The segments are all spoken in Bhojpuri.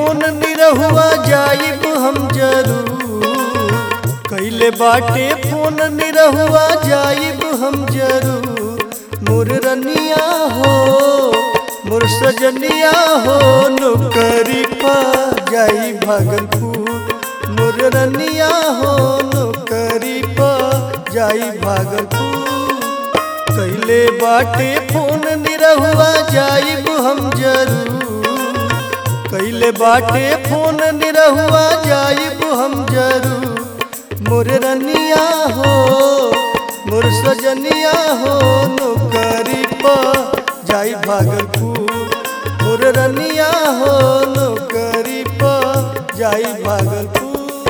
फोन निरहुआ जाइब हम जरूर कैले बाटे फोन निरहुआ जाइब हम जरूर मोर रनिया हो मोर सजनिया हो नौकरी पा जाई भागलपुर मोर रनिया हो नौकरी पा जाई भागलपुर कैले बाटे फोन निरहुआ जाइब हम जरूर कैले बाटे फोन निरहुआ जाइब हम जरूर मोर रनिया हो मोर सजनिया हो नौकरी पा जाई भागलपुर मोर रनिया हो नौकरी पा जाई भागलपुर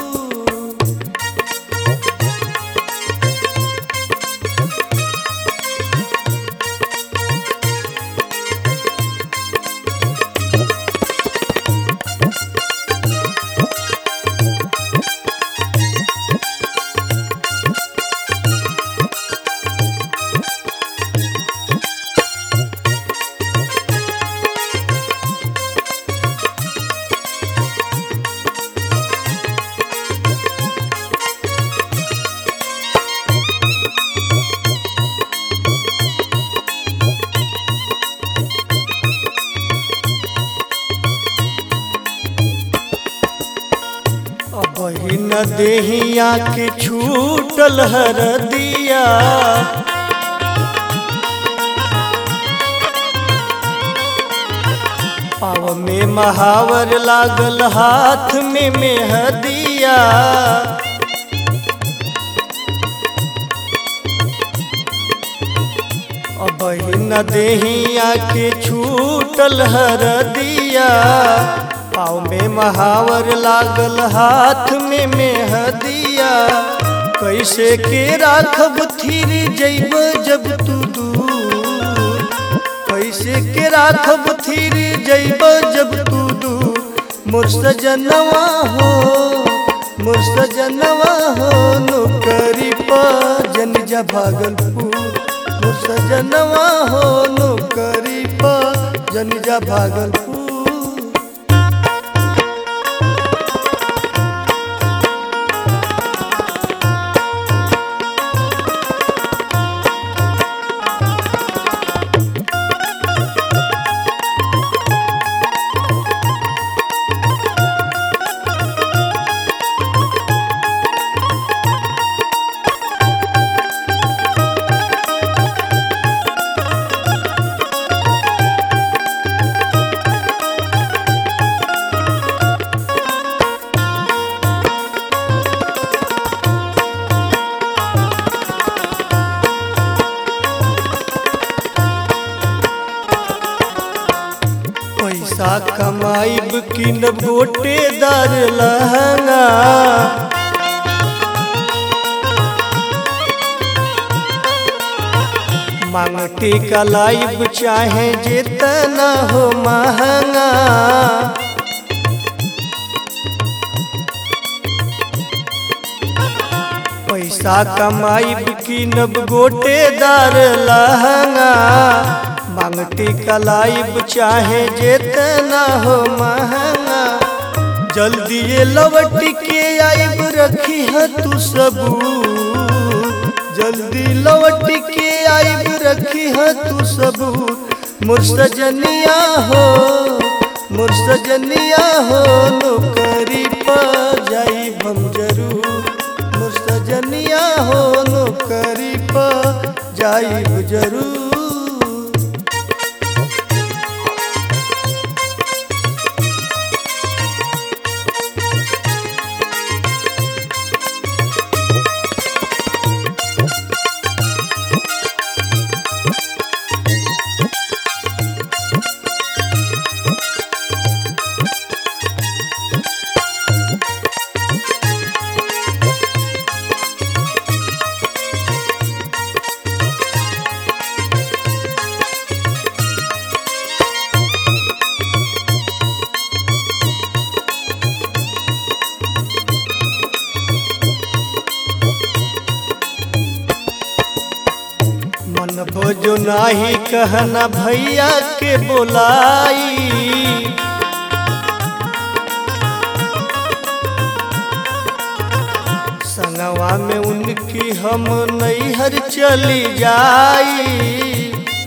अबही न देहिया के छूटल हर दिया पाव में महावर लागल हाथ में मेहदिया अबही न देहिया के छूटल हर दिया पाँव में महावर लागल हाथ में मेहदिया कैसे के राखब थीर जैब जब तू दूर कैसे के राखब थीर जैब जब तू दूर मोर सजनवा हो मोर सजनवा हो नौकरी पा जन जा भागलपुर मोर सजनवा हो नौकरी पा जन जा भागलपुर पैसा कमाइब कि न गोटेदार लहंगा मांग टीका लाइब चाहे जितना हो महंगा पैसा कमाइब कि नब गोटेदार लहंगा मांगटी कलाइब चाहे जितना हो महंगा जल्दी ये लवट के आइब रखी है तू सबू जल्दी लौट के आइब रखी है तू सबू मोर सजनिया हो मोर सजनिया हो नौकरी पा जाई हम जरूर मोर सजनिया हो नौकरी पा जाई जरूर मन भोजो नाही कहना भैया के बोलाई संगवा में उनकी हम नैहर चली जाई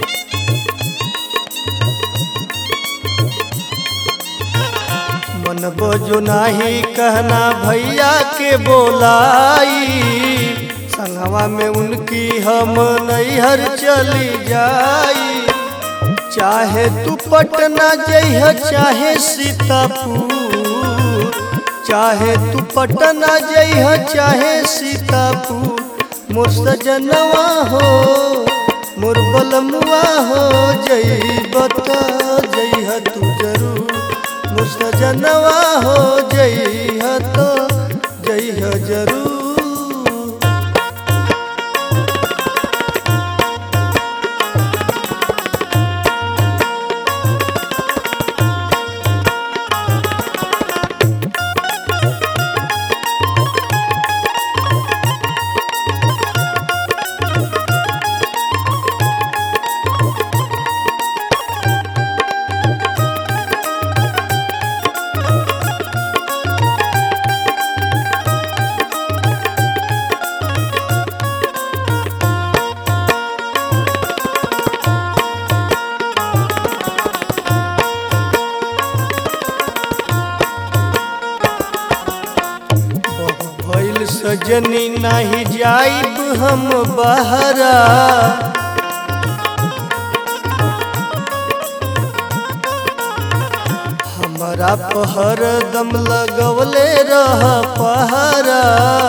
मन बजो नाही कहना भैया के बोलाई संगवा में उनकी हम नैहर चली जाई चाहे तू पटना जइह चाहे सीतापुर चाहे तू पटना जइह चाहे सीतापुर मोर सजनवा हो मोर बलमुआ हो जइब त जइह तू जरूर मोर सजनवा हो जइह तो जइह जरूर भइल सजनी नाही जाइब हम बहरा हमारा पहर दम लगवले रह पहरा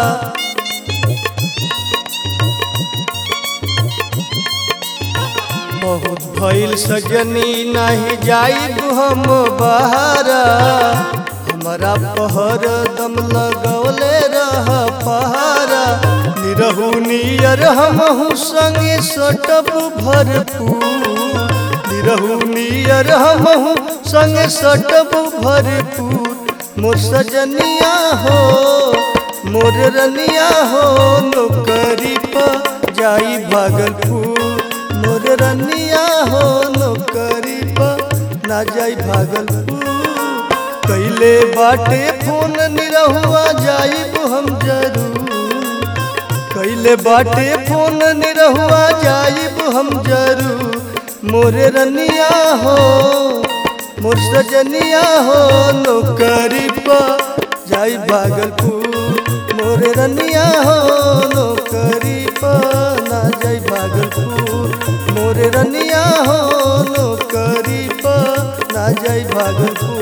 बहुत भइल सजनी नहीं जाइब हम बहरा हमारा पहर दम लगवले रह पहारा निरहू नियर हमहू संगे सटब भरपूर निरहू नियर हमहू संगे सटब भरपूर मोर सजनिया हो मोर रनिया हो नौकरी पर जाई भागलपुर मोर रनिया हो नौकरी पर ना जाई भागलपुर कैले बाटे फोन निरहुआ जाइब हम जरूर कैले बाटे फोन निरहुआ जाइब हम जरूर मोरे रनिया हो मोर सजनिया हो नौकरी पर जाई भागलपुर मोरे रनिया हो नौकरी पर ना जाई भागलपुर मोरे रनिया हो नौकरी पर ना जाई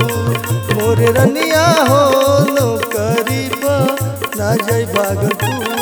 भागलपुर मोरे रनिया हो नौकरी पर ना जाई भागलपुर